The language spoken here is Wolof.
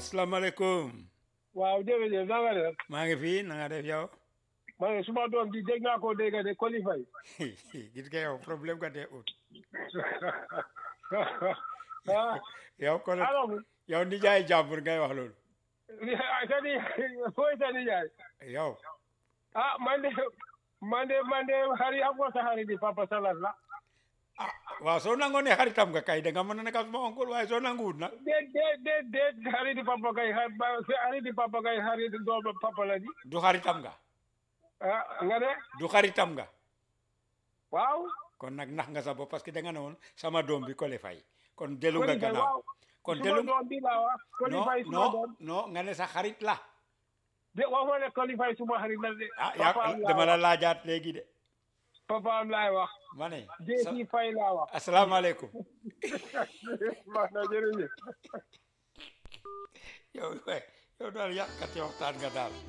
asalaamaaleykum waaw jërëjëf na nga def maa ngi fi na nga def yow ma ne suma doom ji dégg naa ko dégg de qualify gis nga yow problème nga dee ut ah yow kon alors yow nijaay jàmbur ngay wax loolu sa ni fooy sa nijaay yow ah man de man de man de xarit am ko sa xarit di papa salat la ah waaw soo nangoo ne xaritam nga kay da nga mën a nekk suma oncle waaye soo nanguwut nag déet déet déet déet xarit di papa kay xarit di papa kay xarit doom papa la di du xaritam nga ah nga ne du xaritam nga waaw kon nag nax nga sa bopp parce que da nga ne woon sama doom bi Kole Faye kon delu nga qualify gannaaw waaw kon suma delu doom bi laa wax non qualify suma non doom non nga ne sa xarit la de waxuma ne qualify suma xarit la de ah yaa papaam laa dama la wax laajaat léegi de papaam laay wax ma ne Jéesi Fay laa wax asalaamaaleykum baax na jërëjëf yow yow daal yàqati waxtaan nga daal